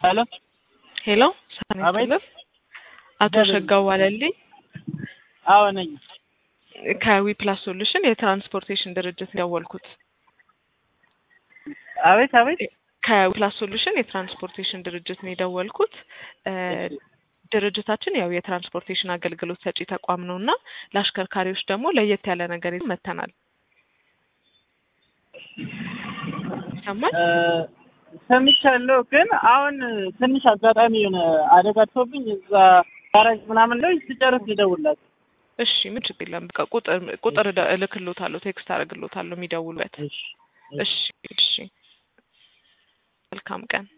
ሄሎ ሄሎ ሰላም አቤት። ይስጥልን። አቶ ሸጋው ዋለልኝ አዎ ነኝ። ከዊፕላስ ሶሉሽን የትራንስፖርቴሽን ድርጅት ነው የደወልኩት። አቤት አቤት። ከዊፕላስ ሶሉሽን የትራንስፖርቴሽን ድርጅት ነው የደወልኩት። እ ድርጅታችን ያው የትራንስፖርቴሽን አገልግሎት ሰጪ ተቋም ነው እና ለአሽከርካሪዎች ደግሞ ለየት ያለ ነገር ይዘን መጥተናል። ይሰማል? እ ሰምቻለሁ፣ ግን አሁን ትንሽ አጋጣሚ የሆነ አደጋ ደርሶብኝ እዛ ጋራጅ ምናምን ላይ ስጨርስ ልደውልላችሁ። እሺ ምን ችግር የለም። በቃ ቁጥር ቁጥር እደ- እልክሎታለሁ፣ ቴክስት አደርግሎታለሁ የሚደውሉበት። እሺ እሺ እሺ። መልካም ቀን።